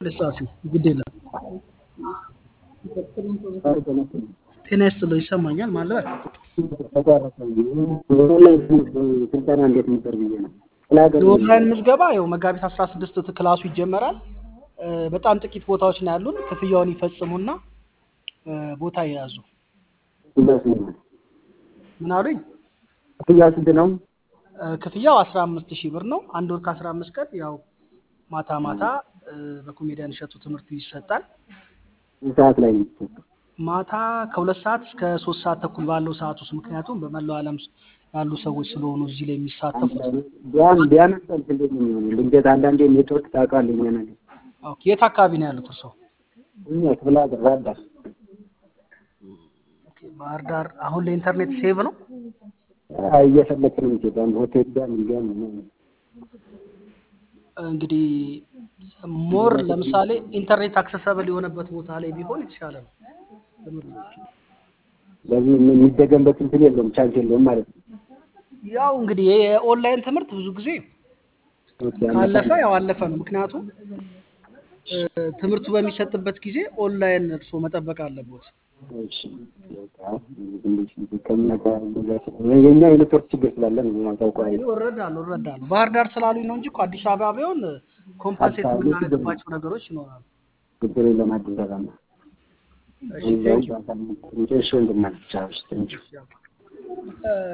ፍርስራሹ ግድ የለም። ጤና ይስጥልኝ ይሰማኛል ማለት ስልጠና እንዴት ነበር ብዬ ነው። የኦንላይን ምዝገባ ያው መጋቢት 16 ክላሱ ይጀመራል። እ፣ በጣም ጥቂት ቦታዎች ነው ያሉን። ክፍያውን ይፈጽሙና እ፣ ቦታ የያዙ ምን አሉኝ? ክፍያ ስንት ነው? እ፣ ክፍያው 15 ሺህ ብር ነው። አንድ ወር ከ15 ቀን ያው ማታ ማታ እ፣ በኮሜዲያን እሸቱ ትምህርቱ ይሰጣል። ሰዓት ላይ ነው የሚሰጠው? ማታ ከሁለት ሰዓት እስከ ሶስት ሰዓት ተኩል ባለው ሰዓት ውስጥ ምክንያቱም በመላው ዓለም ያሉ ሰዎች ስለሆኑ እዚህ ላይ የሚሳተፉት። ቢያን ቢያንስ ሰልፍ እንዴት ነው የሚሆነው? ድንገት አንዳንዴ ኔትወርክ ታውቃለህ እኛ ነገር ኦኬ፣ የት አካባቢ ነው ያሉት እርስዎ? እኛ ክፍለ ሀገር ባህር ዳር ኦኬ፣ ባህር ዳር። አሁን ለኢንተርኔት ሴቭ ነው። አይ፣ እየፈለክ ነው የምትሄደው አንድ ሆቴል ጋር ምን ጋር ምናምን እንግዲህ ሞር ለምሳሌ ኢንተርኔት አክሰሰብል የሆነበት ቦታ ላይ ቢሆን የተሻለ ነው። ስለዚህ የሚደገምበት እንትን የለውም ቻንስ የለውም ማለት ነው። ያው እንግዲህ የኦንላይን ትምህርት ብዙ ጊዜ ኦኬ፣ ካለፈ ያው አለፈ ነው። ምክንያቱም እ፣ ትምህርቱ በሚሰጥበት ጊዜ ኦንላይን እርስዎ መጠበቅ አለቦት። እሺ፣ በቃ ትንሽ ከእኛ ጋር እንደዛ ስለሆነ የእኛ የኔትወርክ ችግር ስላለ ነው ያው ታውቀዋለህ። እረዳለሁ እረዳለሁ። ባህር ዳር ስላሉኝ ነው እንጂ እኮ አዲስ አበባ ቢሆን ኮምፐንሴት አዲስ አበባ የምናደርግባቸው ነገሮች ይኖራሉ። ችግር የለም አዲስ አበባ ነው። እሺ እዛው ቴንኪው። በአካል እሺ፣ ወንድማችን ቻው፣ እሺ፣ ቴንኪው። እ፣